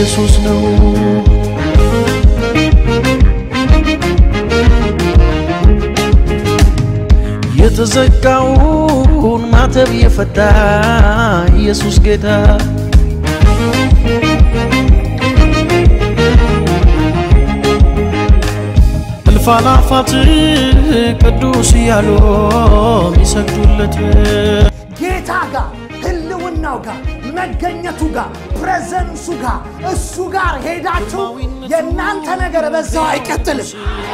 ኢየሱስ ነው። የተዘጋውን ማተብ የፈታ ኢየሱስ ጌታ እልፍ አእላፋት ቅዱስ እያሉ የሚሰግዱለት ጌታ ጋር ህልውናው ጋር መገኘቱ ጋር ፕሬዘንሱ ጋር እሱ ጋር ሄዳችሁ የእናንተ ነገር በዛው አይቀጥልም።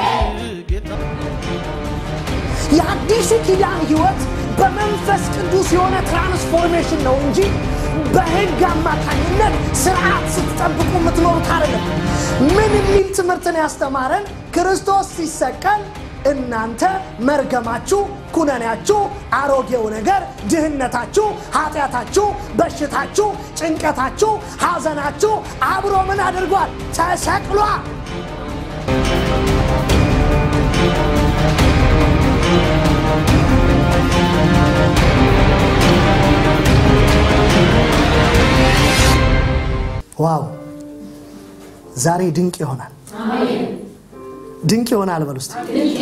የአዲሱ ኪዳን ህይወት በመንፈስ ቅዱስ የሆነ ትራንስፎርሜሽን ነው እንጂ በህግ አማካኝነት ስርዓት ስትጠብቁ የምትኖሩት አይደለም። ምን የሚል ትምህርትን ያስተማረን? ክርስቶስ ሲሰቀል እናንተ መርገማችሁ፣ ኩነኔያችሁ፣ አሮጌው ነገር፣ ድህነታችሁ፣ ኃጢአታችሁ፣ በሽታችሁ፣ ጭንቀታችሁ፣ ሐዘናችሁ አብሮ ምን አድርጓል? ተሰቅሏል። ዋው! ዛሬ ድንቅ ይሆናል። ድንቅ ይሆናል በሉ እስቲ።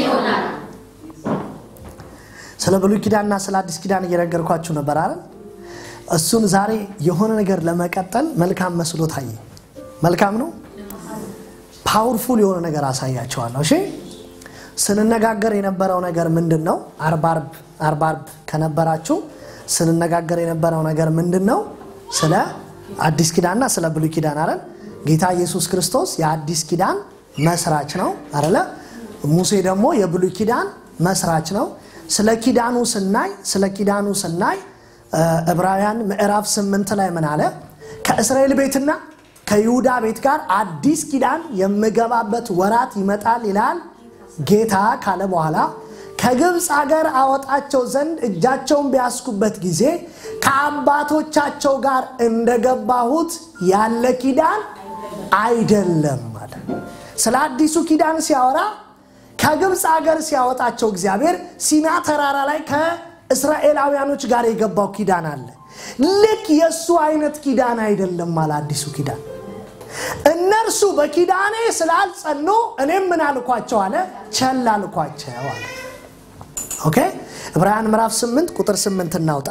ስለ ብሉይ ኪዳንና ስለ አዲስ ኪዳን እየነገርኳችሁ ነበር አይደል? እሱን ዛሬ የሆነ ነገር ለመቀጠል መልካም መስሎ ታየ። መልካም ነው። ፓወርፉል የሆነ ነገር አሳያቸዋለሁ። እሺ፣ ስንነጋገር የነበረው ነገር ምንድን ነው? አርብ አርብ አርብ አርብ ከነበራችሁ ስንነጋገር የነበረው ነገር ምንድን ነው? ስለ አዲስ ኪዳንና ስለ ብሉይ ኪዳን አይደል? ጌታ ኢየሱስ ክርስቶስ የአዲስ ኪዳን መስራች ነው አይደለ? ሙሴ ደግሞ የብሉይ ኪዳን መስራች ነው። ስለ ኪዳኑ ስናይ ስለ ኪዳኑ ስናይ ዕብራውያን ምዕራፍ ስምንት ላይ ምን አለ? ከእስራኤል ቤትና ከይሁዳ ቤት ጋር አዲስ ኪዳን የምገባበት ወራት ይመጣል ይላል ጌታ ካለ በኋላ ከግብፅ አገር አወጣቸው ዘንድ እጃቸውን ቢያስኩበት ጊዜ ከአባቶቻቸው ጋር እንደገባሁት ያለ ኪዳን አይደለም አለ። ስለ አዲሱ ኪዳን ሲያወራ ከግብፅ አገር ሲያወጣቸው እግዚአብሔር ሲና ተራራ ላይ ከእስራኤላውያኖች ጋር የገባው ኪዳን አለ። ልክ የእሱ አይነት ኪዳን አይደለም አለ አዲሱ ኪዳን። እነርሱ በኪዳኔ ስላልጸኑ እኔም ምን አልኳቸው አለ ቸል አልኳቸው አለ። ኦኬ ዕብራውያን ምዕራፍ 8 ቁጥር 8 እናውጣ።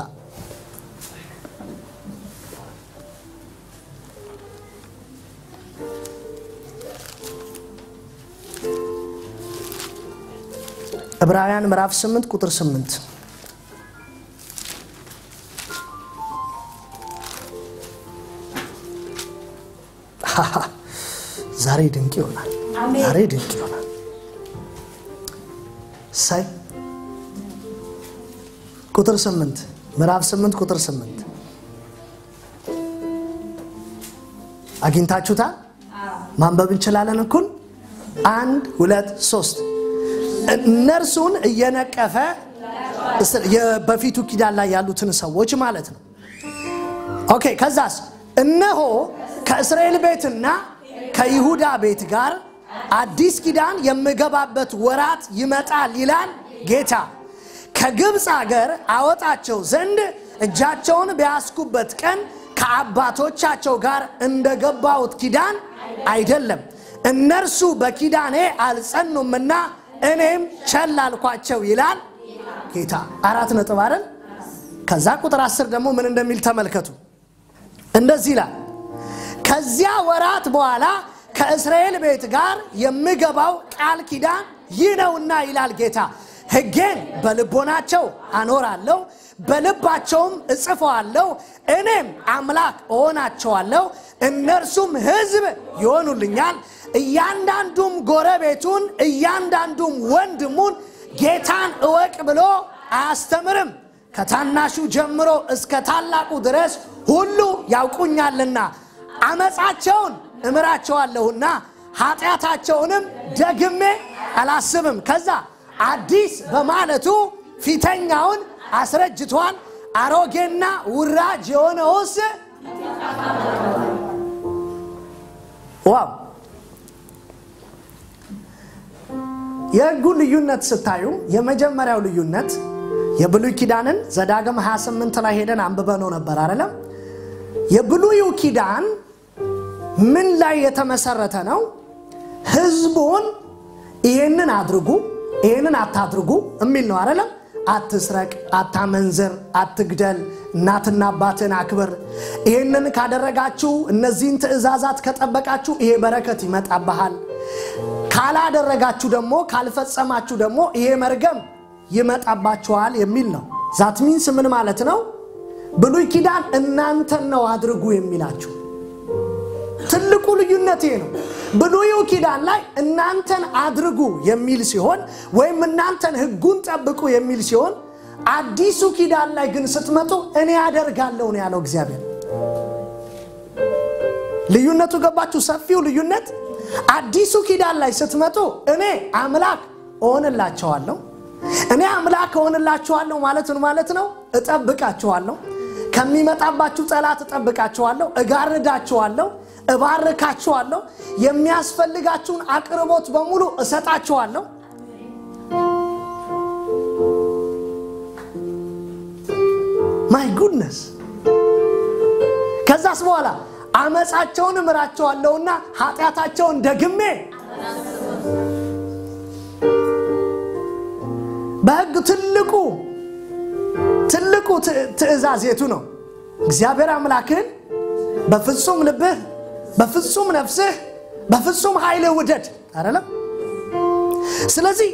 ዕብራውያን ምዕራፍ 8 ቁጥር 8 ዛሬ ድንቅ ይሆናል። ዛሬ ድንቅ ይሆናል። ሳይ ቁጥር 8 ምዕራፍ 8 ቁጥር 8 አግኝታችሁታል? ማንበብ እንችላለን። እኩል አንድ ሁለት ሶስት እነርሱን እየነቀፈ በፊቱ ኪዳን ላይ ያሉትን ሰዎች ማለት ነው። ኦኬ ከዛስ እነሆ ከእስራኤል ቤትና ከይሁዳ ቤት ጋር አዲስ ኪዳን የምገባበት ወራት ይመጣል ይላል ጌታ። ከግብፅ አገር አወጣቸው ዘንድ እጃቸውን ቢያስኩበት ቀን ከአባቶቻቸው ጋር እንደገባሁት ኪዳን አይደለም። እነርሱ በኪዳኔ አልጸኑምና እኔም ቸል አልኳቸው ይላል ጌታ። አራት ነጥብ አይደል? ከዛ ቁጥር አስር ደግሞ ምን እንደሚል ተመልከቱ። እንደዚህ ይላል ከዚያ ወራት በኋላ ከእስራኤል ቤት ጋር የምገባው ቃል ኪዳን ይህ ነውና ይላል ጌታ። ሕጌን በልቦናቸው አኖራለሁ፣ በልባቸውም እጽፈዋለሁ። እኔም አምላክ እሆናቸዋለሁ፣ እነርሱም ሕዝብ ይሆኑልኛል። እያንዳንዱም ጎረቤቱን እያንዳንዱም ወንድሙን ጌታን እወቅ ብሎ አያስተምርም። ከታናሹ ጀምሮ እስከ ታላቁ ድረስ ሁሉ ያውቁኛልና አመፃቸውን እምራቸዋለሁና ኃጢአታቸውንም ደግሜ አላስብም። ከዛ አዲስ በማለቱ ፊተኛውን አስረጅቷል፣ አሮጌና ውራጅ የሆነውስ ዋው! የሕጉን ልዩነት ስታዩ የመጀመሪያው ልዩነት የብሉይ ኪዳንን ዘዳግም 28 ላይ ሄደን አንብበነው ነበር አይደለም? የብሉዩ ኪዳን ምን ላይ የተመሰረተ ነው? ህዝቡን ይሄንን አድርጉ፣ ይሄንን አታድርጉ የሚል ነው አይደለም? አትስረቅ፣ አታመንዝር፣ አትግደል፣ እናትና አባትን አክብር። ይህንን ካደረጋችሁ እነዚህን ትእዛዛት ከጠበቃችሁ ይሄ በረከት ይመጣብሃል። ካላደረጋችሁ ደግሞ ካልፈጸማችሁ ደግሞ ይሄ መርገም ይመጣባችኋል የሚል ነው። ዛት ሚንስ ምን ማለት ነው? ብሉይ ኪዳን እናንተን ነው አድርጉ የሚላችሁ። ትልቁ ልዩነት ይሄ ነው። ብሉዩ ኪዳን ላይ እናንተን አድርጉ የሚል ሲሆን ወይም እናንተን ሕጉን ጠብቁ የሚል ሲሆን አዲሱ ኪዳን ላይ ግን ስትመጡ እኔ አደርጋለሁ ነው ያለው እግዚአብሔር። ልዩነቱ ገባችሁ? ሰፊው ልዩነት አዲሱ ኪዳን ላይ ስትመጡ እኔ አምላክ እሆንላቸዋለሁ። እኔ አምላክ እሆንላችኋለሁ ማለት ምን ማለት ነው? እጠብቃችኋለሁ፣ ከሚመጣባችሁ ጠላት እጠብቃችኋለሁ፣ እጋርዳችኋለሁ፣ እባርካችኋለሁ፣ የሚያስፈልጋችሁን አቅርቦት በሙሉ እሰጣችኋለሁ። ማይ ጉድነስ ከዛስ በኋላ አመፃቸውን እምራቸዋለሁና ኃጢአታቸውን ደግሜ በሕግ ትልቁ ትልቁ ትእዛዝ የቱ ነው? እግዚአብሔር አምላክህን በፍጹም ልብህ፣ በፍጹም ነፍስህ፣ በፍጹም ኃይልህ ውደድ አይደለም። ስለዚህ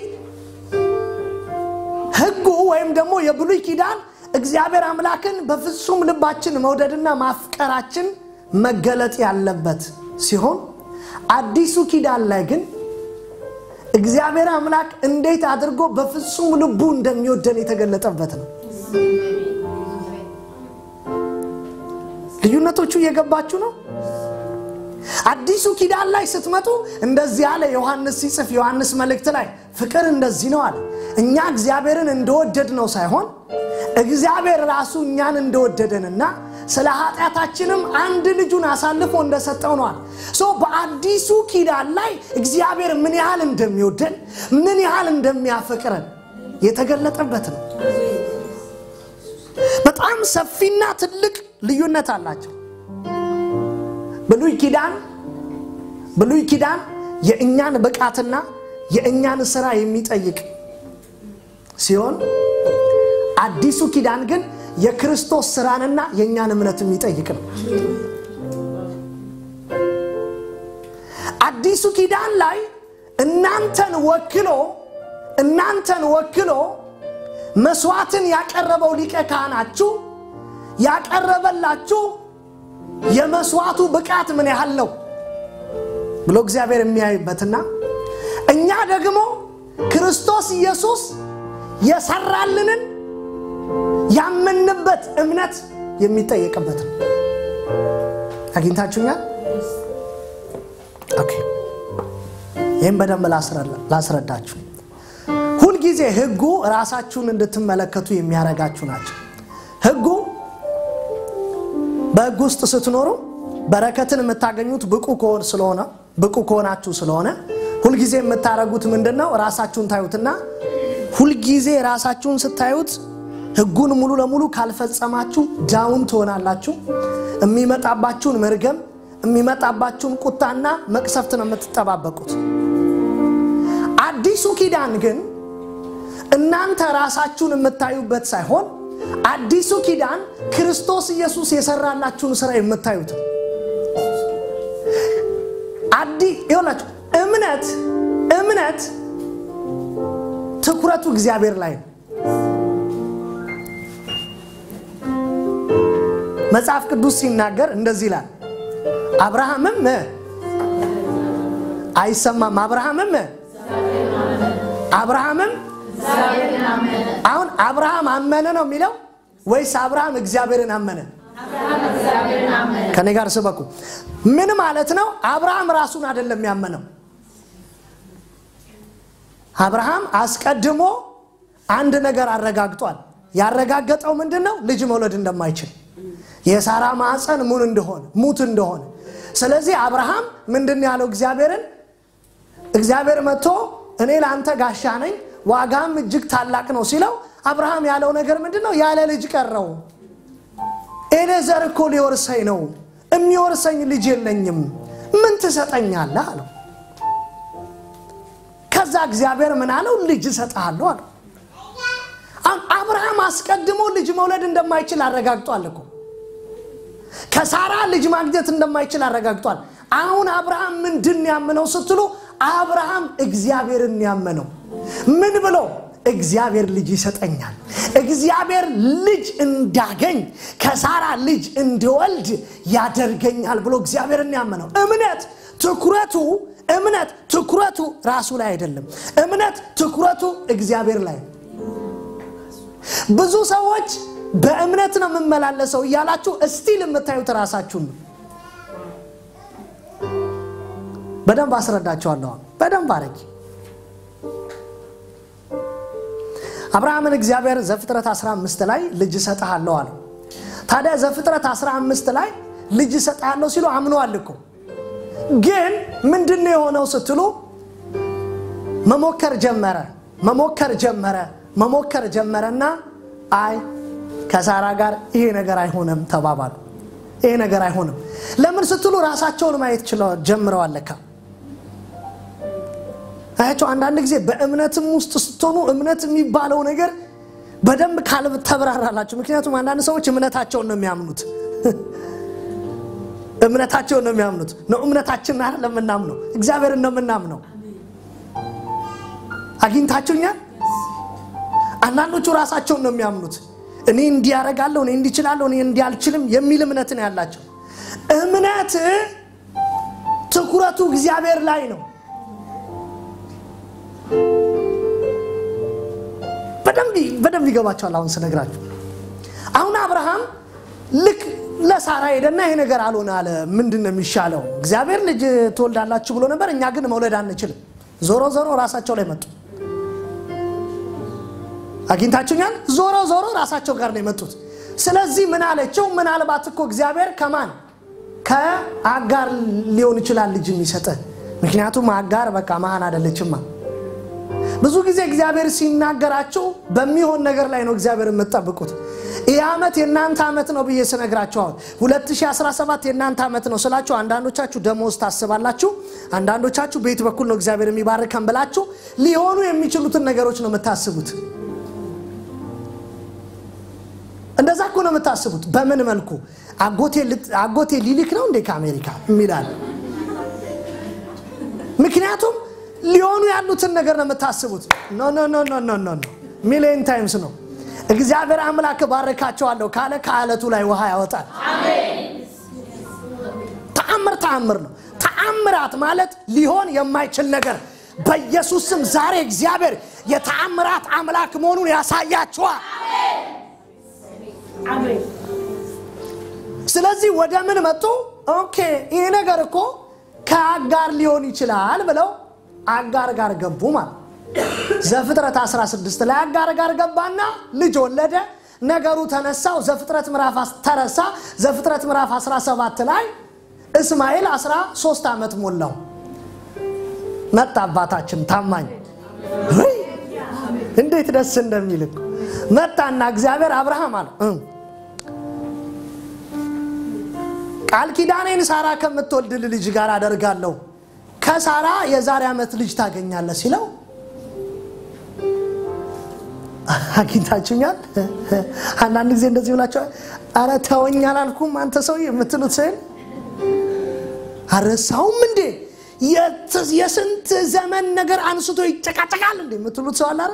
ሕጉ ወይም ደግሞ የብሉይ ኪዳን እግዚአብሔር አምላክን በፍጹም ልባችን መውደድና ማፍቀራችን መገለጥ ያለበት ሲሆን አዲሱ ኪዳን ላይ ግን እግዚአብሔር አምላክ እንዴት አድርጎ በፍጹም ልቡ እንደሚወደን የተገለጠበት ነው። ልዩነቶቹ እየገባችሁ ነው። አዲሱ ኪዳን ላይ ስትመጡ እንደዚህ ያለ ዮሐንስ ሲጽፍ ዮሐንስ መልእክት ላይ ፍቅር እንደዚህ ነው አለ። እኛ እግዚአብሔርን እንደወደድ ነው ሳይሆን እግዚአብሔር ራሱ እኛን እንደወደደንና ስለ ኃጢአታችንም አንድ ልጁን አሳልፎ እንደሰጠው ነዋል። ሶ በአዲሱ ኪዳን ላይ እግዚአብሔር ምን ያህል እንደሚወደን ምን ያህል እንደሚያፈቅረን የተገለጠበት ነው። በጣም ሰፊና ትልቅ ልዩነት አላቸው። ብሉይ ኪዳን ብሉይ ኪዳን የእኛን ብቃትና የእኛን ስራ የሚጠይቅ ሲሆን አዲሱ ኪዳን ግን የክርስቶስ ስራንና የእኛን እምነት የሚጠይቅ ነው። አዲሱ ኪዳን ላይ እናንተን ወክሎ እናንተን ወክሎ መስዋዕትን ያቀረበው ሊቀ ካህናችሁ ያቀረበላችሁ የመስዋዕቱ ብቃት ምን ያህል ነው ብሎ እግዚአብሔር የሚያይበትና እኛ ደግሞ ክርስቶስ ኢየሱስ የሰራልንን ያመንበት እምነት የሚጠየቅበት ነው። አግኝታችሁኛል? ኦኬ። ይህም በደንብ ላስረዳችሁ። ሁልጊዜ ሕጉ ራሳችሁን እንድትመለከቱ የሚያደርጋችሁ ናቸው። ሕጉ በሕግ ውስጥ ስትኖሩ በረከትን የምታገኙት ብቁ ከሆን ስለሆነ ብቁ ከሆናችሁ ስለሆነ ሁልጊዜ የምታደርጉት ምንድን ነው? ራሳችሁን ታዩትና ሁልጊዜ ራሳችሁን ስታዩት ሕጉን ሙሉ ለሙሉ ካልፈጸማችሁ ዳውን ትሆናላችሁ። የሚመጣባችሁን መርገም የሚመጣባችሁን ቁጣና መቅሰፍት ነው የምትጠባበቁት። አዲሱ ኪዳን ግን እናንተ ራሳችሁን የምታዩበት ሳይሆን አዲሱ ኪዳን ክርስቶስ ኢየሱስ የሰራላችሁን ስራ የምታዩት አዲ ይሆናችሁ እምነት እምነት ትኩረቱ እግዚአብሔር ላይ ነው። መጽሐፍ ቅዱስ ሲናገር እንደዚህ ይላል። አብርሃምም አይሰማም። አብርሃምም አብርሃምም አሁን አብርሃም አመነ ነው የሚለው ወይስ አብርሃም እግዚአብሔርን አመነ? ከኔ ጋር ስበኩ። ምን ማለት ነው? አብርሃም ራሱን አይደለም ያመነው። አብርሃም አስቀድሞ አንድ ነገር አረጋግጧል። ያረጋገጠው ምንድን ነው? ልጅ መውለድ እንደማይችል የሳራ ማዕፀን ሙን እንደሆነ ሙት እንደሆነ። ስለዚህ አብርሃም ምንድን ያለው እግዚአብሔርን እግዚአብሔር መጥቶ እኔ ለአንተ ጋሻ ነኝ ዋጋም እጅግ ታላቅ ነው ሲለው አብርሃም ያለው ነገር ምንድን ነው? ያለ ልጅ ቀረው። ኤሌዘር እኮ ሊወርሰኝ ነው፣ የሚወርሰኝ ልጅ የለኝም። ምን ትሰጠኛለህ አለው። ከዛ እግዚአብሔር ምን አለው? ልጅ እሰጥሃለሁ አለው። አሁን አብርሃም አስቀድሞ ልጅ መውለድ እንደማይችል አረጋግጧል እኮ ከሳራ ልጅ ማግኘት እንደማይችል አረጋግጧል። አሁን አብርሃም ምንድን ያመነው ስትሉ አብርሃም እግዚአብሔርን ያመነው ምን ብሎ እግዚአብሔር ልጅ ይሰጠኛል፣ እግዚአብሔር ልጅ እንዳገኝ ከሳራ ልጅ እንድወልድ ያደርገኛል ብሎ እግዚአብሔርን ያመነው እምነት ትኩረቱ እምነት ትኩረቱ ራሱ ላይ አይደለም። እምነት ትኩረቱ እግዚአብሔር ላይ ነው። ብዙ ሰዎች በእምነት ነው የምመላለሰው እያላችሁ እስቲል የምታዩት ራሳችሁን ነው። በደንብ አስረዳቸዋለሁ። በደንብ አረጊ አብርሃምን እግዚአብሔር ዘፍጥረት 15 ላይ ልጅ እሰጥሃለሁ አለው። ታዲያ ዘፍጥረት 15 ላይ ልጅ እሰጥሃለሁ ሲሉ አምነዋል እኮ። ግን ምንድን ነው የሆነው ስትሉ መሞከር ጀመረ መሞከር ጀመረ መሞከር ጀመረና አይ ከሳራ ጋር ይሄ ነገር አይሆንም ተባባሉ። ይሄ ነገር አይሆንም። ለምን ስትሉ ራሳቸውን ማየት ጀምረዋል ለካ አያቸው አንዳንድ ጊዜ በእምነትም ውስጥ ስትሆኑ እምነት የሚባለው ነገር በደንብ ካልብ ተብራራላችሁ። ምክንያቱም አንዳንድ ሰዎች እምነታቸውን ነው የሚያምኑት እምነታቸውን ነው የሚያምኑት ነው እምነታችንን አይደለም የምናምነው እግዚአብሔርን ነው የምናምነው። አግኝታችሁኛል። አንዳንዶቹ ራሳቸውን ነው የሚያምኑት። እኔ እንዲህ ያደርጋለሁ፣ እኔ እንዲህ እችላለሁ፣ እኔ እንዲህ አልችልም የሚል እምነት ነው ያላቸው። እምነት ትኩረቱ እግዚአብሔር ላይ ነው። በደንብ ይገባቸዋል። አሁን ስነግራችሁ አሁን አብርሃም ልክ ለሳራ ሄደና ይሄ ነገር አልሆነ አለ። ምንድን ነው የሚሻለው? እግዚአብሔር ልጅ ትወልዳላችሁ ብሎ ነበር፣ እኛ ግን መውለድ አንችልም። ዞሮ ዞሮ ራሳቸው ላይ መጡ። አግኝታችሁኛል። ዞሮ ዞሮ ራሳቸው ጋር ነው የመጡት። ስለዚህ ምን አለችው? ምናልባት እኮ እግዚአብሔር ከማን ከአጋር ሊሆን ይችላል ልጅ የሚሰጥ ምክንያቱም አጋር በቃ መሀን አይደለችማ። ብዙ ጊዜ እግዚአብሔር ሲናገራችሁ በሚሆን ነገር ላይ ነው እግዚአብሔር የምትጠብቁት። ይህ ዓመት የእናንተ ዓመት ነው ብዬ ስነግራችሁ አሁን 2017 የእናንተ ዓመት ነው ስላችሁ አንዳንዶቻችሁ ደሞዝ ታስባላችሁ፣ አንዳንዶቻችሁ ቤት በኩል ነው እግዚአብሔር የሚባርከን ብላችሁ ሊሆኑ የሚችሉትን ነገሮች ነው የምታስቡት። እንደዛ እኮ ነው የምታስቡት። በምን መልኩ አጎቴ ሊልክ ነው እንዴ ከአሜሪካ የሚላል ምክንያቱም ሊሆኑ ያሉትን ነገር ነው የምታስቡት። ኖ ኖ ኖ ኖ ኖ ኖ ሚሊየን ታይምስ ነው። እግዚአብሔር አምላክ ባረካቸዋለሁ ካለ ከአለቱ ላይ ውሃ ያወጣል። ተአምር ተአምር ነው። ተአምራት ማለት ሊሆን የማይችል ነገር በኢየሱስ ስም ዛሬ እግዚአብሔር የተአምራት አምላክ መሆኑን ያሳያችኋል። ስለዚህ ወደ ምን መጡ? ኦኬ ይሄ ነገር እኮ ከአጋር ሊሆን ይችላል ብለው አጋር ጋር ገቡ ማለት ዘፍጥረት 16 ላይ አጋር ጋር ገባና ልጅ ወለደ። ነገሩ ተነሳው። ዘፍጥረት ምዕራፍ ተረሳ። ዘፍጥረት ምዕራፍ 17 ላይ እስማኤል 13 ዓመት ሞላው። መጣ አባታችን ታማኝ እንዴት ደስ እንደሚል መጣና እግዚአብሔር አብርሃም አለ ቃል ኪዳኔን ሳራ ከምትወልድ ልጅ ጋር አደርጋለሁ ከሳራ የዛሬ ዓመት ልጅ ታገኛለህ ሲለው አግኝታችሁኛል። አንዳንድ ጊዜ እንደዚህ ብላችኋል። አረ ተወኝ አላልኩም አንተ ሰውዬ የምትሉት ስል አረሳውም እንዴ የስንት ዘመን ነገር አንስቶ ይጨቃጨቃል እንዴ የምትሉት ሰው አለ።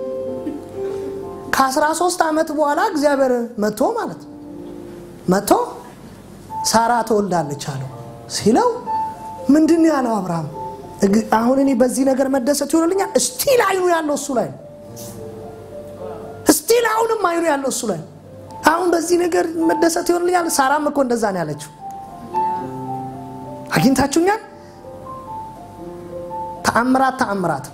ከአስራ ሶስት ዓመት በኋላ እግዚአብሔር መጥቶ ማለት መጥቶ ሳራ ትወልዳለች አለው ሲለው ምንድን ነው ያለው አብርሃም? አሁን እኔ በዚህ ነገር መደሰት ይሆንልኛል? እስቲል አይኑ ያለው እሱ ላይ እስቲል አሁንም አይኑ ያለው እሱ ላይ አሁን በዚህ ነገር መደሰት ይሆንልኛል? ሳራም እኮ እንደዛ ነው ያለችው። አግኝታችሁኛል? ተአምራት ተአምራት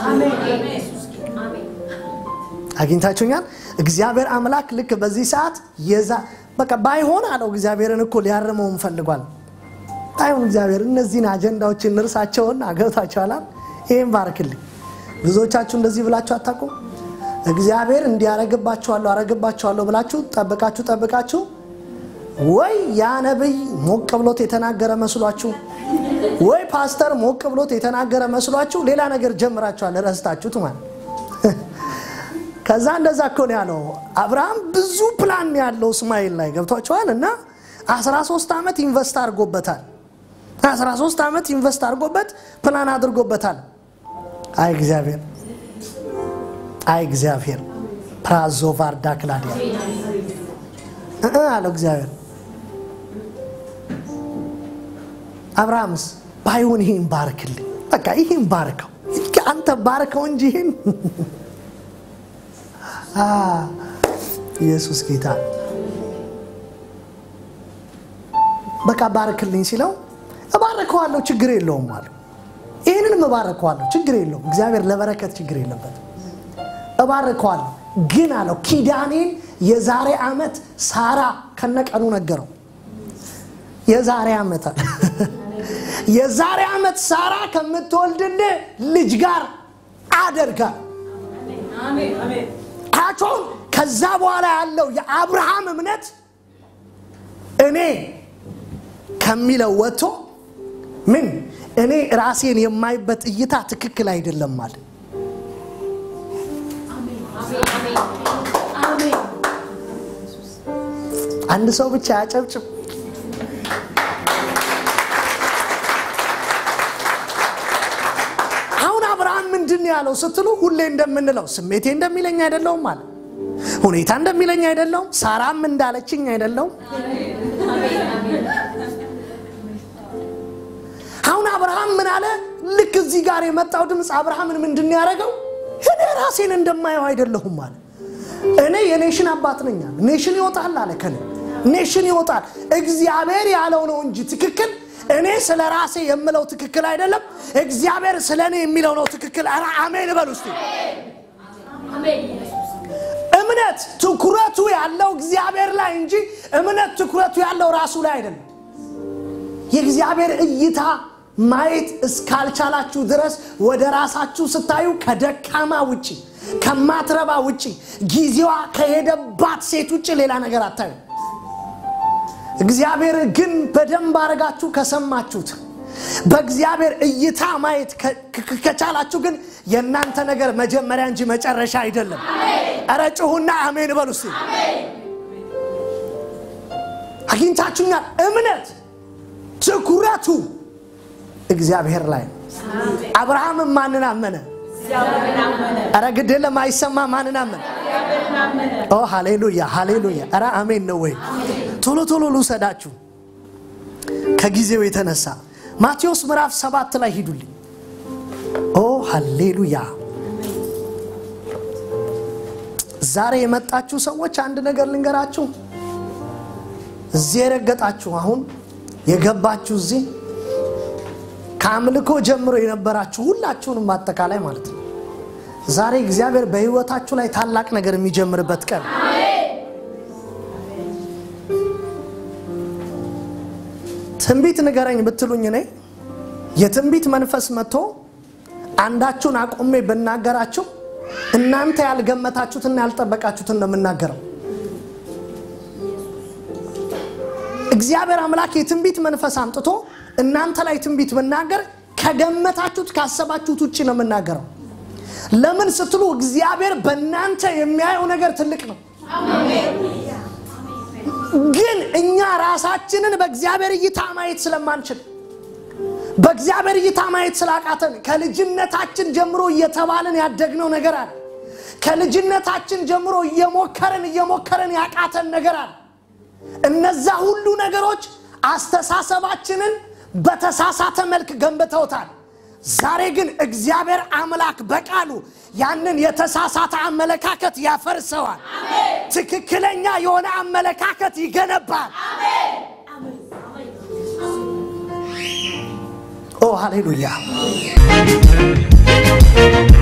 አግኝታችሁኛል? እግዚአብሔር አምላክ ልክ በዚህ ሰዓት የዛ በቃ ባይሆን አለው እግዚአብሔርን እኮ ሊያርመውም ፈልጓል። ባይሆን እግዚአብሔር እነዚህን አጀንዳዎችን እርሳቸውን አገብታችኋል። ይህም ባርክልኝ። ብዙዎቻችሁ እንደዚህ ብላችሁ አታውቁም? እግዚአብሔር እንዲያረግባችኋለሁ አረግባችኋለሁ ብላችሁ ጠብቃችሁ ጠብቃችሁ ወይ ያ ነቢይ ሞቅ ብሎት የተናገረ መስሏችሁ ወይ ፓስተር ሞቅ ብሎት የተናገረ መስሏችሁ ሌላ ነገር ጀምራችኋል፣ ረስታችሁት ማለት ከዛ እንደዛ እኮ ነው ያለው። አብርሃም ብዙ ፕላን ያለው እስማኤል ላይ ገብቷቸዋል። እና 13 ዓመት ኢንቨስት አድርጎበታል። 13 ዓመት ኢንቨስት አድርጎበት ፕላን አድርጎበታል። አይ እግዚአብሔር፣ አይ እግዚአብሔር ፕራዞ ቫርዳ ክላዲያ አለው እግዚአብሔር። አብርሃምስ ባይሆን ይሄን ባርክልኝ፣ በቃ ይሄን ባርከው፣ አንተ ባርከው እንጂ ይሄን ኢየሱስ ጌታ በቃ ባርክልኝ ሲለው እባርከዋለሁ ችግር የለውም አለ። ይህንንም እባርከዋለሁ ችግር የለውም። እግዚአብሔር ለበረከት ችግር የለበትም። እባርከዋለሁ ግን አለው ኪዳኔን የዛሬ ዓመት ሳራ ከነቀኑ ነገረው። የዛሬ ዓመት አለ የዛሬ ዓመት ሳራ ከምትወልድልህ ልጅ ጋር አደርጋል አያቸውን ከዛ በኋላ ያለው የአብርሃም እምነት እኔ ከሚለው ወጥቶ ምን እኔ ራሴን የማይበት እይታ ትክክል አይደለም ማለት አንድ ሰው ብቻ ያጨብጭብ። አሁን አብርሃም ምንድን ነው ያለው ስትሉ ሁሌ እንደምንለው ስሜቴ እንደሚለኝ አይደለውም አለ። ሁኔታ እንደሚለኝ አይደለውም። ሳራም እንዳለችኝ አይደለውም። አሁን አብርሃም ምን አለ? ልክ እዚህ ጋር የመጣው ድምፅ አብርሃምን ምንድን ነው ያደረገው? እኔ ራሴን እንደማየው አይደለሁም አለ። እኔ የኔሽን አባት ነኝ አለ። ኔሽን ይወጣል አለ። ከኔ ኔሽን ይወጣል። እግዚአብሔር ያለው ነው እንጂ ትክክል እኔ ስለ ራሴ የምለው ትክክል አይደለም። እግዚአብሔር ስለ እኔ የሚለው ነው ትክክል። ኧረ አሜን በል ውስጥ እምነት ትኩረቱ ያለው እግዚአብሔር ላይ እንጂ እምነት ትኩረቱ ያለው ራሱ ላይ አይደለም። የእግዚአብሔር እይታ ማየት እስካልቻላችሁ ድረስ ወደ ራሳችሁ ስታዩ ከደካማ ውጭ ከማትረባ ውጭ ጊዜዋ ከሄደባት ሴት ውጭ ሌላ ነገር አታዩ። እግዚአብሔር ግን በደንብ አድርጋችሁ ከሰማችሁት በእግዚአብሔር እይታ ማየት ከቻላችሁ ግን የእናንተ ነገር መጀመሪያ እንጂ መጨረሻ አይደለም። እረ ጩሁና አሜን በሉ እስቲ። አግኝታችሁኛል። እምነት ትኩረቱ እግዚአብሔር ላይ ነው። አብርሃምም ማንን አመነ? ኧረ ግድ የለም አይሰማ። ማንን አመነ? ኦ ሃሌሉያ ሃሌሉያ። ኧረ አሜን ነው ወይ? ቶሎ ቶሎ ልውሰዳችሁ ከጊዜው የተነሳ ማቴዎስ ምዕራፍ ሰባት ላይ ሂዱልኝ። ኦ ሃሌሉያ። ዛሬ የመጣችሁ ሰዎች አንድ ነገር ልንገራችሁ። እዚህ የረገጣችሁ አሁን የገባችሁ እዚህ ከአምልኮ ጀምሮ የነበራችሁ ሁላችሁንም አጠቃላይ ማለት ነው። ዛሬ እግዚአብሔር በሕይወታችሁ ላይ ታላቅ ነገር የሚጀምርበት ቀን ትንቢት ንገረኝ ብትሉኝ እኔ የትንቢት መንፈስ መጥቶ አንዳችሁን አቁሜ ብናገራችሁ እናንተ ያልገመታችሁትና ያልጠበቃችሁትን ነው የምናገረው። እግዚአብሔር አምላክ የትንቢት መንፈስ አምጥቶ እናንተ ላይ ትንቢት ብናገር ከገመታችሁት ካሰባችሁት ውጭ ነው የምናገረው። ለምን ስትሉ እግዚአብሔር በእናንተ የሚያየው ነገር ትልቅ ነው። ግን እኛ ራሳችንን በእግዚአብሔር እይታ ማየት ስለማንችል በእግዚአብሔር እይታ ማየት ስላቃተን ከልጅነታችን ጀምሮ እየተባልን ያደግነው ነገር አለ። ከልጅነታችን ጀምሮ እየሞከርን እየሞከርን ያቃተን ነገር አለ። እነዛ ሁሉ ነገሮች አስተሳሰባችንን በተሳሳተ መልክ ገንብተውታል። ዛሬ ግን እግዚአብሔር አምላክ በቃሉ ያንን የተሳሳተ አመለካከት ያፈርሰዋል። ትክክለኛ የሆነ አመለካከት ይገነባል። ኦ ሃሌሉያ